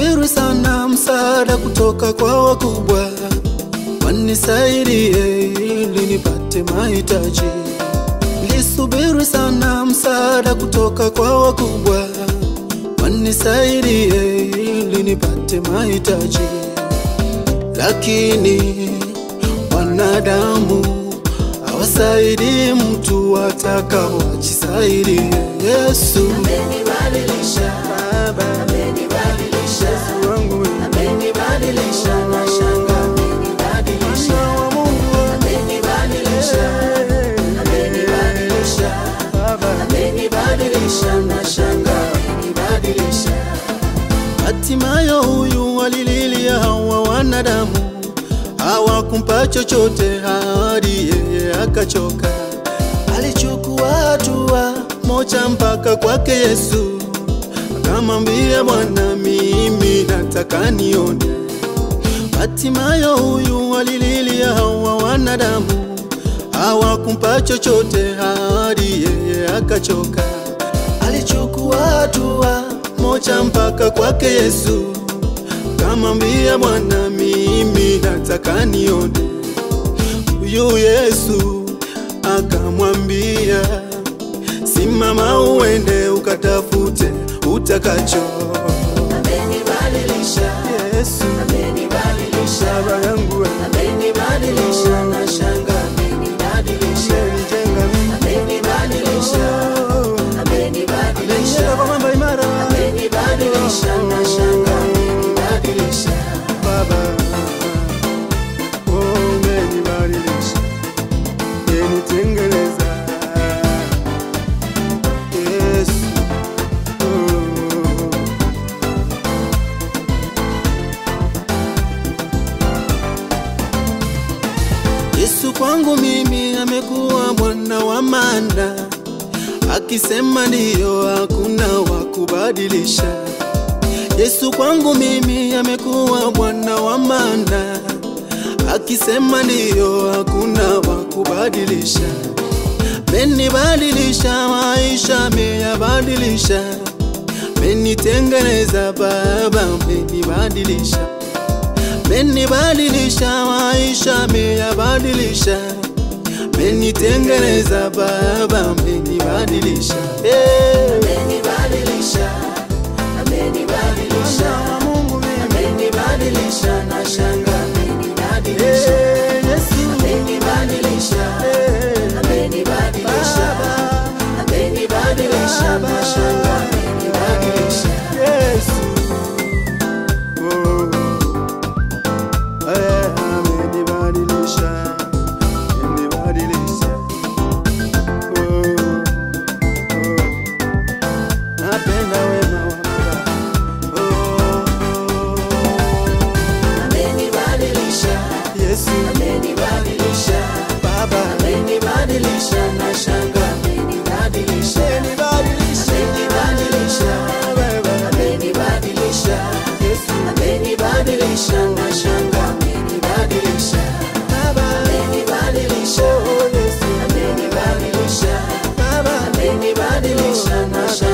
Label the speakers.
Speaker 1: Nilisubiri sana msaada kutoka kwa wakubwa, wanisaidie ili nipate mahitaji. Nilisubiri sana msaada kutoka kwa wakubwa, wanisaidie ili nipate mahitaji, lakini wanadamu hawasaidii mtu atakaojisaidie. Yesu
Speaker 2: Amenibadilisha,
Speaker 1: Baba,
Speaker 2: amenibadilisha,
Speaker 1: Yesu wangu wewe,
Speaker 2: amenibadilisha, nashangaa amenibadilisha,
Speaker 1: Mwana wa Mungu wewe,
Speaker 2: amenibadilisha, amenibadilisha,
Speaker 1: Baba.
Speaker 2: amenibadilisha, nashangaa amenibadilisha.
Speaker 1: Hatimayo huyu walililia hawa wanadamu, hawakumpa chochote hadi yeye akachoka. Alichukua hatua moja mpaka kwake Yesu, akamwambia Bwana, mimi nataka nione. Hatimayo huyu walililia hawa wanadamu, hawakumpa chochote hadi yeye akachoka. Alichukua hatua moja mpaka kwake Yesu, kamwambia Bwana, mimi nataka nione. Huyu Yesu akamwambia, simama uende ukatafute utakacho.
Speaker 2: Amenibadilisha,
Speaker 1: Yesu
Speaker 2: amenibadilisha,
Speaker 1: baba yangu wewe,
Speaker 2: amenibadilisha, nashangaa amenibadilisha,
Speaker 1: umenijenga mimi,
Speaker 2: amenibadilisha, amenibadilisha.
Speaker 1: umenijenga kwa mambo imara
Speaker 2: Amenibadilisha, nashangaa amenibadilisha.
Speaker 1: Baba, oh, umenibadilisha, umenitengeneza. Yesu, oh. Yesu kwangu mimi amekuwa Bwana wa maana, akisema ndiyo, hakuna wa kubadilisha. Yesu kwangu mimi amekuwa Bwana wa maana, akisema ndiyo, hakuna wa kubadilisha. Menibadilisha maisha, meyabadilisha, menitengeneza Baba, menibadilisha menibadilisha maisha, meyabadilisha, menitengeneza Baba, menibadilisha hey.
Speaker 2: Amenibadilisha, amenibadilisha,
Speaker 1: Mwana wa Mungu mimi.
Speaker 2: amenibadilisha, nashangaa amenibadilisha.
Speaker 1: Hey, Yesu.
Speaker 2: Amenibadilisha,
Speaker 1: Hey.
Speaker 2: amenibadilisha,
Speaker 1: Baba.
Speaker 2: amenibadilisha, nashangaa amenibadilisha.
Speaker 1: Yesu. Oh. Eh, amenibadilisha, amenibadilisha. Oh, oh. Napenda wema wa Baba. Oh,
Speaker 2: Amenibadilisha,
Speaker 1: Yesu
Speaker 2: amenibadilisha,
Speaker 1: Baba,
Speaker 2: amenibadilisha, nashangaa amenibadilisha.
Speaker 1: amenibadilisha.
Speaker 2: Amenibadilisha,
Speaker 1: Baba,
Speaker 2: amenibadilisha,
Speaker 1: Yesu
Speaker 2: amenibadilisha, nashangaa amenibadilisha.
Speaker 1: Baba,
Speaker 2: Amenibadilisha,
Speaker 1: oh, Yesu
Speaker 2: amenibadilisha,
Speaker 1: Baba,
Speaker 2: amenibadilisha, nashangaa